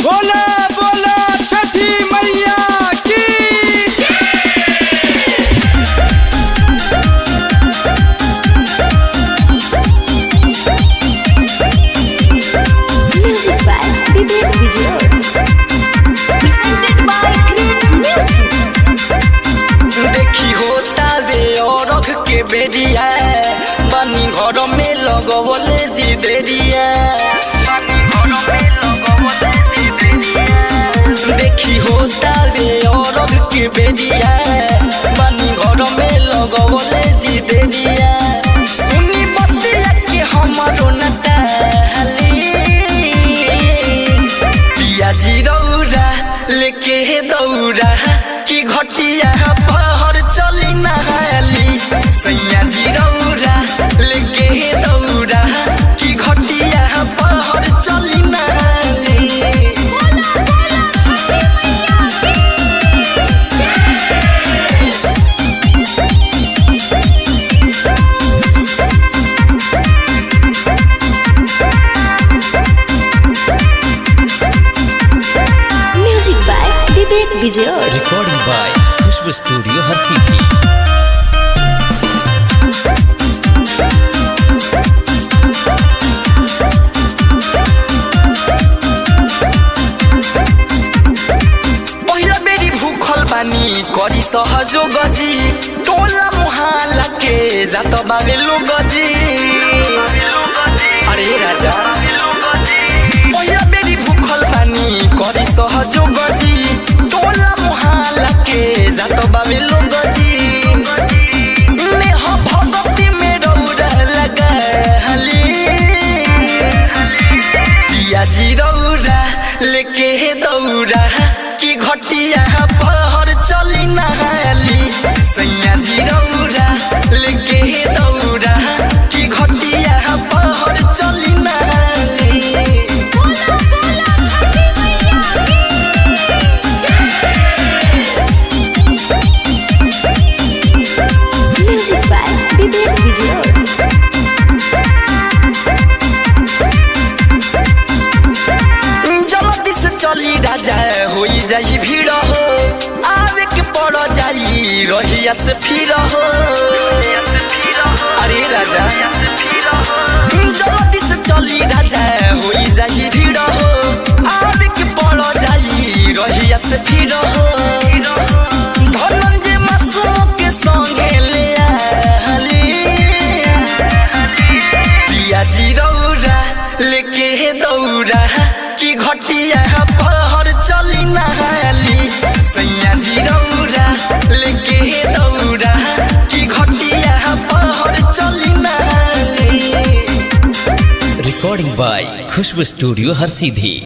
बोला बोला छठी मैया की Music by Vivek Vijay. Presented by Great Music. देखी होता बे औरख के बेरिया बनी घर में लगवले जी देरिया देखी होता बे औरख के बेरिया बनी घर में लगवले जी देरिया सुनी बतिया के हमारो नटाली पिया जी रौरा लेके दौरा की घटिया पहर चली नहाली सैया जी रौरा लेके दौरा की घटिया पहर चली नहाली Music by Vivek Vijay. recording by Khushbu Studio Harsithi. पहिला बेरी भूखल बानी करी सहजो गजी टोला मुहाला के जात बाबे लो गजी अरे राजा पहिला बेरी भूखल बानी करी सहजो गजी टोला मुहाला के जात बाबे लो गजी नेह भगती में रौरा लगाली पिया जी रौरा लेके दौरा की घटिया पहर चली नहाली सैया जी रौरा लेके दौरा की घटिया पहर चली नहाली Music by Vivek Vijay. जल्दी से चली राजा होई जाई भीड़ हो आवे के पड़ जाई रहिया से फिर हो अरे राजा जल्दी से चली राजा होई जाई भीड़ हो आवे के पड़ जाई रहिया से फिर हो धनंजय मासूम के संगे ले आली पिया जी रौरा लेके दौरा की घटिया पहर चली नहाली सैया जी रौरा लेके दौरा की घटिया पहर चली नहाली Recording by Khushbu Studio Harsithi.